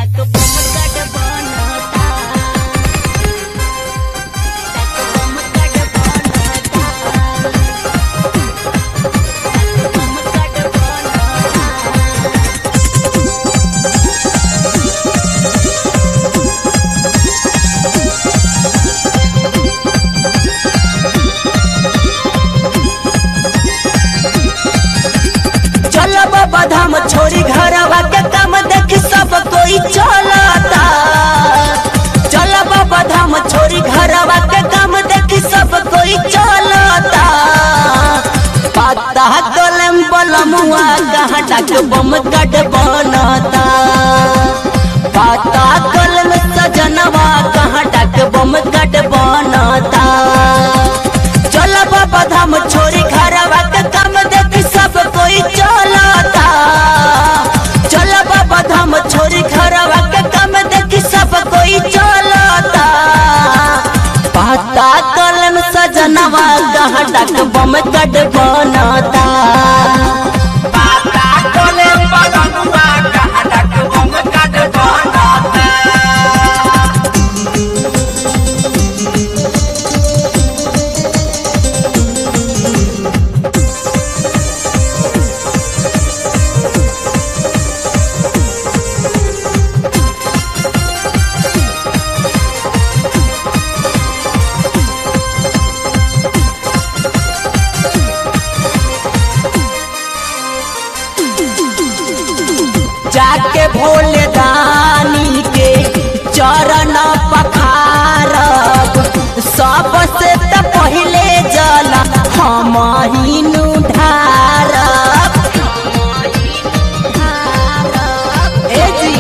टाक बम कट बनता टाक बम कट बनता टाक बम कट बनता चल बाबा धाम छोरी घरवा के काम देख सब कोई चलता चल बाबा धाम छोरी घरवा के काम देख सब कोई चलता पता कलम बलमुआ कहाँ डाक बम कट बनता पता कलम सजनवा कहाँ डाक बम कट बनता चल बाबा धाम छोरी घरवा के काम देख सब कोई चलता चल बाबा धाम छोरी घरवा के काम देख सब कोई चलता पाता कलम सजनवा कहाँ डाक बम कट बनता पाता कोले बलनुआ कहाँ डाक बम कट बनता जाके भोले दानी के चरण पखारब सबसे त पहिले जल हम ही ढारब ए जी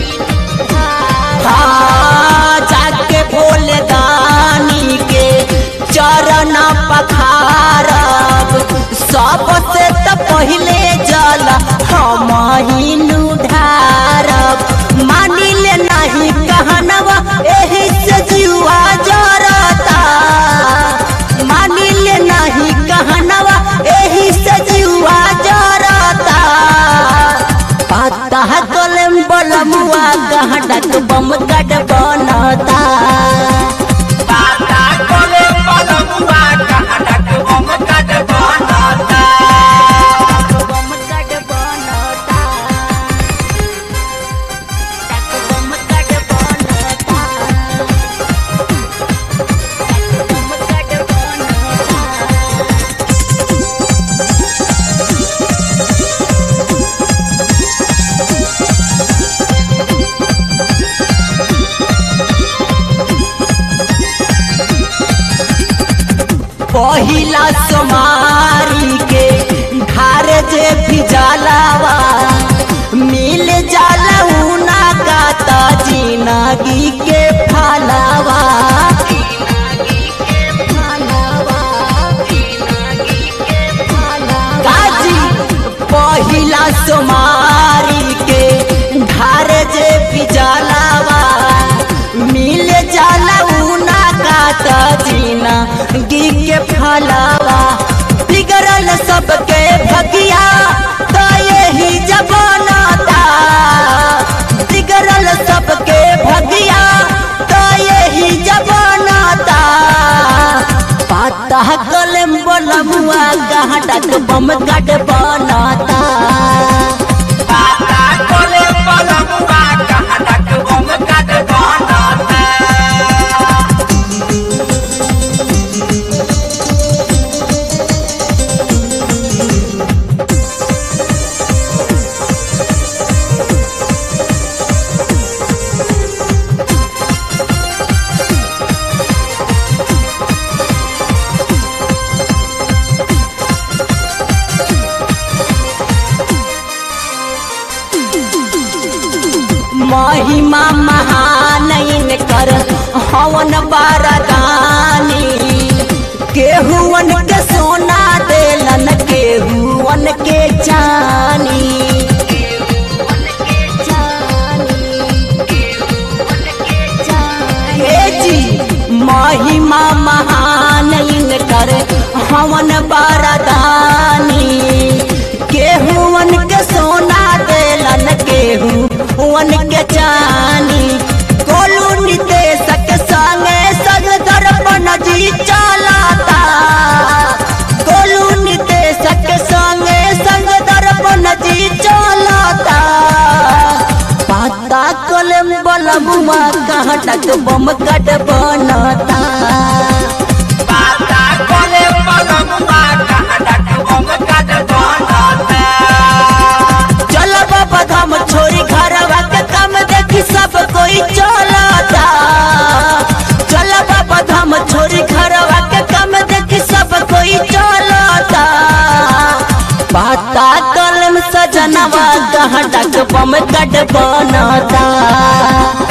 हाँ, जाके भोले दानी के चरण पखारब सबसे त पहिले जल हम ही ढारब मानिले नहीं कहनवा एही से जुआ जरता मानिले नहीं कहनवा एही से जुआ जरता पता कलम बलमुआ कहाँ डाक बम कट बनता पाता कोले बलनुआ कहाँ डाक बम कट बनता बम कट बनता टाक बम कट बनता टाक बम कट बनता पहिला सोमारी के धार जे भिजलावा मिल जाला उना का त जिंदगी के फलावा काजी पहिला सोमारी के धार जे भिजलावा मिल जाला उना का त जिंदगी के फलावा बिगड़ल सबके भगिया तो यही जबानता बिगड़ल सबके भगिया तो यही जबानता पाता कलम बलमुआ कहाँ डाक बम कट बनता पाता कोले बलनुआ कहाँ डाक बम कट बनता महिमा महान कर हवन बारदानी केहुवन के सोना देलन केहुवन के चानी हे जी महिमा महान कर हवन बारदानी केहुवन के सोना देलन केहू वन के चानी बलमुआ कहाँ तक बम कट बनता पाता कोले पलमुआ कहाँ तक बम कट बनता चल बाबा धाम छोरी घरवा के काम देखी सब कोई चलता चल बाबा धाम छोरी घरवा के काम देखी सब कोई चलता पाता कलम सजनवा कहाँ तक बम कट बनता